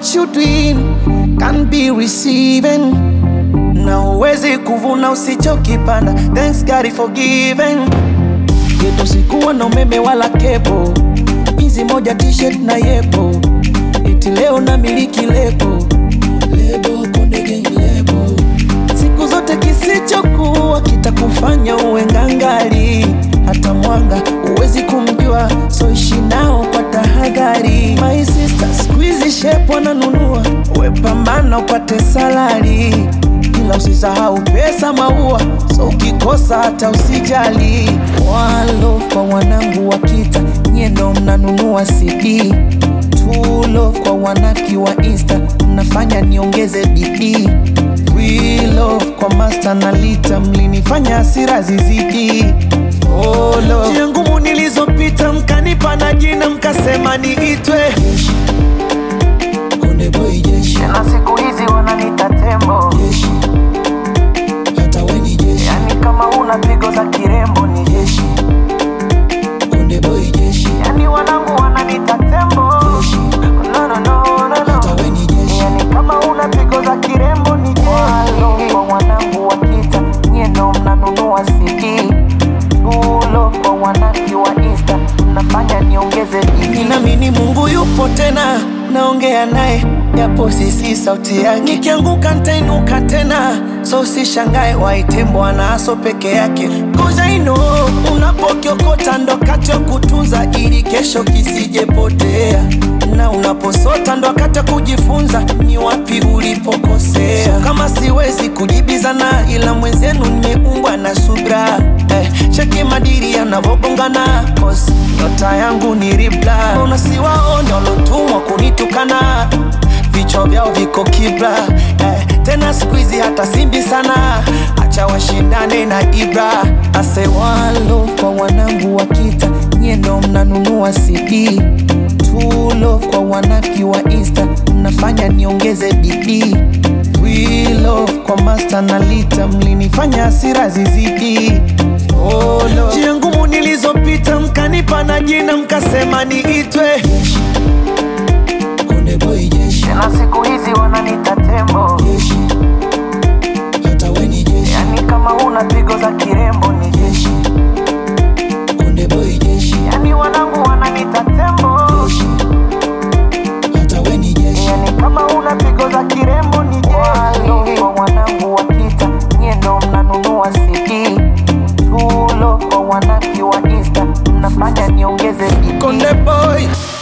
what you doing can be receiving na huwezi kuvuna usichokipanda thanks God for giving yetu sikuwa na umeme wala kepo hizi moja t-shirt na yepo iti leo na miliki lebo lebo konde gang lebo siku zote kisichokuwa kitakufanya uwe ngangali hata mwanga huwezi kumjua so ishi nao kwa tahadhari my sister squeeze shape wananunua wepambana upate salari ila usisahau pesa maua so ukikosa hata usijali walo kwa wanangu wa kita nyendo mnanunua cd True love kwa wanafiki wa insta mnafanya niongeze bidii We love kwa master na lita mlinifanya hasira zizidi oh, love. njia ngumu nilizopita mkanipa na jina mkasema niitwe jeshi. Konde boy jeshi. na siku hizi wananita tembo jeshi. Hata we ni jeshi. yani kama una pigo za kirembo ni jeshi Konde boy jeshi. yani wanangu wananita tembo Jeshi. no, no, no, no, Hata no. we ni jeshi. yani kama una pigo za kirembo ni jeshi kwa wanangu wa kita nyendo mnanunua cd tulo kwa wanaki wa insta mnafanya niongeze bidii Ninaamini Mungu yupo tena, naongea naye japo sisi sauti yake. Nikianguka nitainuka tena, so usishangae waite Bwana aso peke yake. Cause I know unapokiokota ndo wakati wa kutunza ili kesho kisijepotea, na unaposota ndo wakati wa kujifunza ni wapi ulipokosea. So kama siwezi kujibizana, ila mwenzenu nimeumbwa na subra eh, cheki madiri yanavogongana cause nyota yangu ni ribla unasiwaone walotumwa kunitukana vichwa vyao viko kibla eh, tena skuizi hata simbi sana acha washindane na ibra ase walo kwa wanangu wa kita nyendo mnanunua cd True love kwa wanafiki wa insta mnafanya niongeze bidii We love kwa master na lita mlinifanya hasira zizidi oh, Lord. njia ngumu nilizopita mkanipa na jina mkasema niitwe Konde boy jeshi, na siku hizi wananita tembo jeshi. Hata we ni jeshi. yani kama una pigo za kirembo ni jeshi Konde boy jeshi, yani wanangu wananita tembo jeshi. Hata we ni jeshi. yani kama una pigo za kirembo ni jeshi kwa wanangu wa kita nyendo mnanunua cd tulo kwa wanaki wa insta mnafanya niongeze bidii Konde boy